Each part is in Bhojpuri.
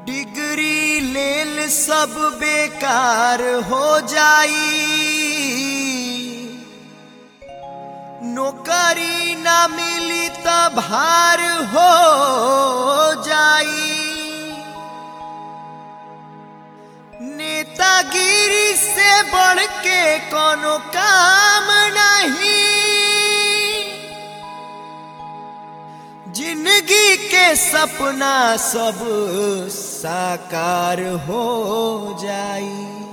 डिग्री लेल सब बेकार हो जाई नौकरी ना मिली त भार हो जाई नेतागिरी से बढ़ के कोनो काम नहीं जिंदगी के सपना सब साकार हो जाई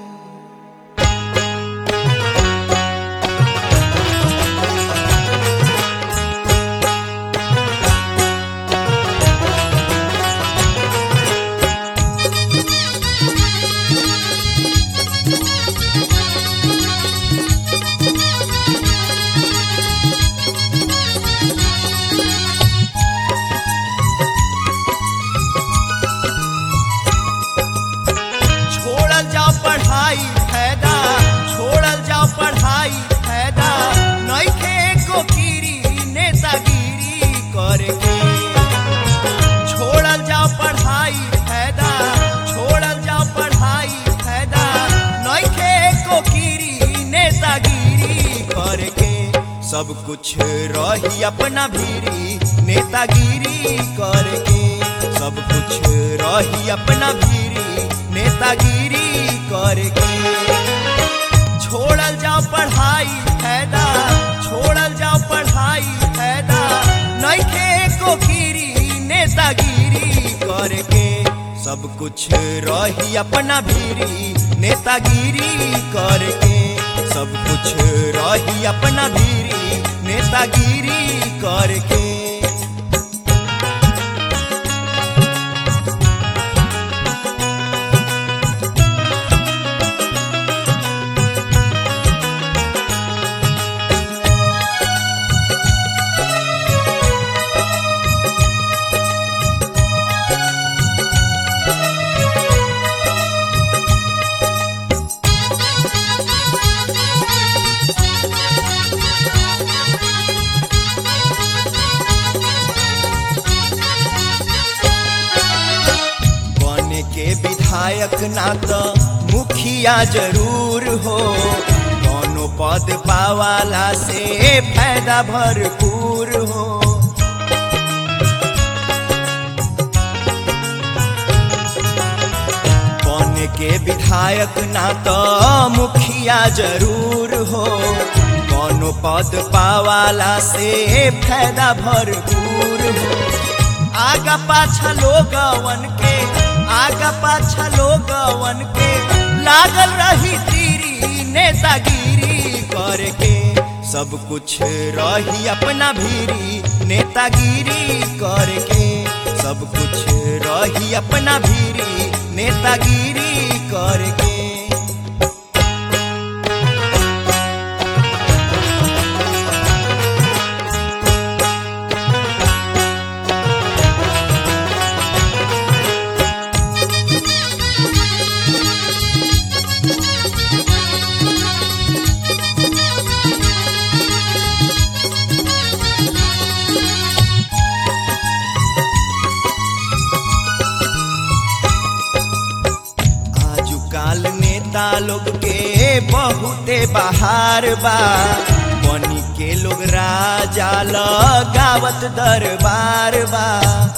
छोड़ल जाओ पढ़ाई फायदा छोड़ल जाओ पढ़ाई फायदा नइखे एको कीरी नेतागिरी करके छोड़ल जाओ पढ़ाई फायदा छोड़ल जाओ पढ़ाई फायदा नइखे एको कीरी नेतागिरी करके सब कुछ रही अपना भीरी नेतागिरी करके सब कुछ रही अपना भीरी नेतागिरी करके छोड़ल जाओ पढ़ाई फायदा छोड़ल जाओ पढ़ाई फायदा नइखे एको कीरी नेतागिरी करके सब कुछ रही अपना भीरी नेतागिरी करके सब कुछ रही अपना भीरी नेतागिरी करके बने के विधायक ना तो मुखिया जरूर हो दोनों पद पावाला से फायदा भरपूर हो बने के विधायक ना तो मुखिया जरूर हो दोनों पद पावाला से फायदा भरपूर हो आगा पाछा लोगवन के आगा पाछा लोगवन के लागल रही तीरी नेतागिरी करके सब कुछ रही अपना भीरी नेतागिरी करके सब कुछ रही अपना भीरी नेतागिरी करके आजू काल नेता लोग के बहुते बहार बा बनी के लोग राजा लगावत दरबार बा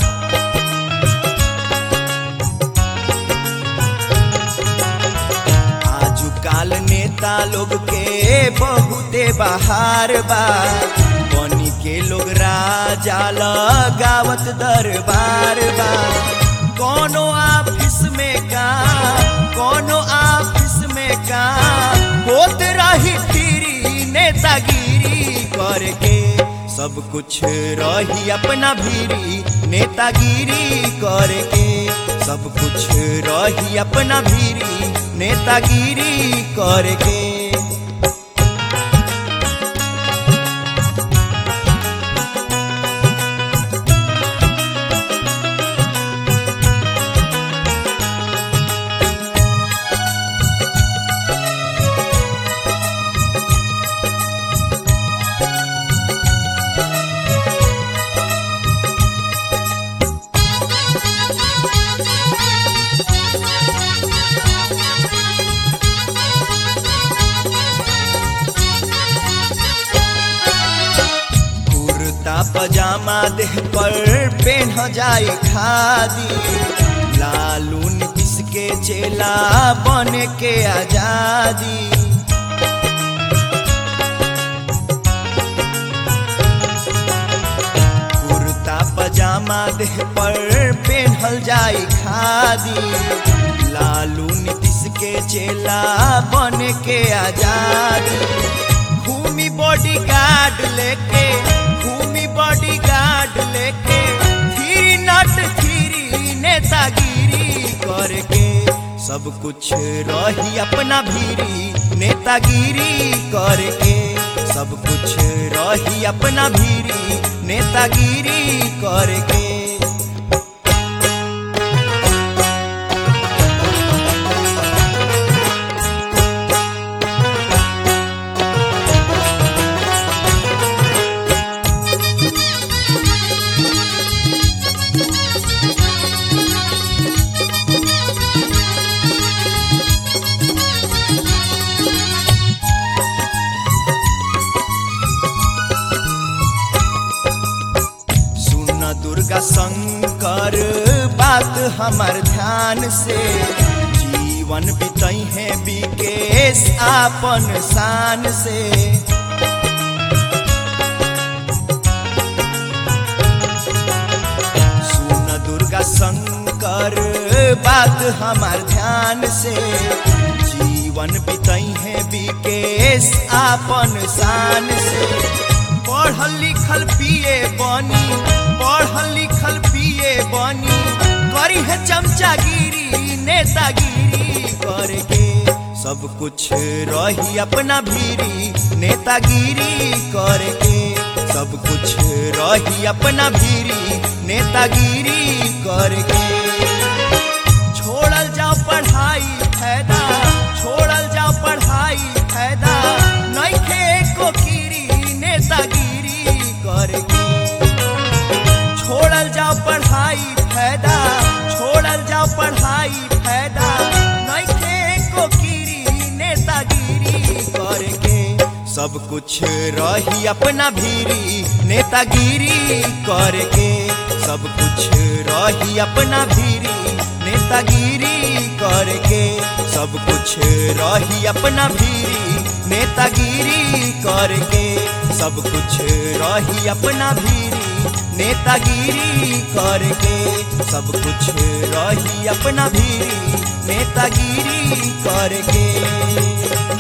आजू काल नेता लोग के बहुते बहार बा बनी के लोग राजा लगावत दरबार बा कोनो ऑफिस में काम कोनो ऑफिस में काम होत रही फिरी नेतागिरी करके सब कुछ रही अपना भीरी नेतागिरी करके सब कुछ रही अपना भीरी नेतागिरी करके पजामा देह पर पेन जाए खादी लालू नीतीश के चेला बन के आजादी कुर्ता पजामा देह पर पेन्हल जाए खादी लालू नीतीश के चेला बन के आजादी भूमि बॉडी गार्ड लेके भूमि बॉडी गार्ड लेके थ्री नट थ्री नेतागिरी करके सब कुछ रही अपना भीरी नेतागिरी करके सब कुछ रही अपना भीरी नेतागिरी करके सुन दुर्गा शंकर बात हमार ध्यान से जीवन बितई है विकेश आपन शान से सुन दुर्गा शंकर बात हमार ध्यान से जीवन बितई है विकेश आपन शान से पढ़ल लिखल पिए बनी पढ़ल लिखल पिए बनी करी है चमचागिरी नेतागिरी करके सब कुछ रही अपना भीरी नेतागिरी करके सब कुछ रही अपना भीरी नेतागिरी करके छोड़ल जाओ पढ़ाई फायदा छोड़ल जाओ पढ़ाई फायदा नइखे एको कीरी नेतागिरी करके छोड़ल जाओ पढ़ाई फायदा छोड़ल जाओ पढ़ाई फायदा नइखे एको कीरी नेतागिरी करके सब कुछ रही अपना भीरी नेतागिरी करके सब कुछ रही अपना भीरी नेतागिरी करके सब कुछ रही अपना भीरी नेतागिरी करके सब कुछ रही अपना भीरी नेतागिरी करके सब कुछ रही अपना भीरी नेतागिरी करके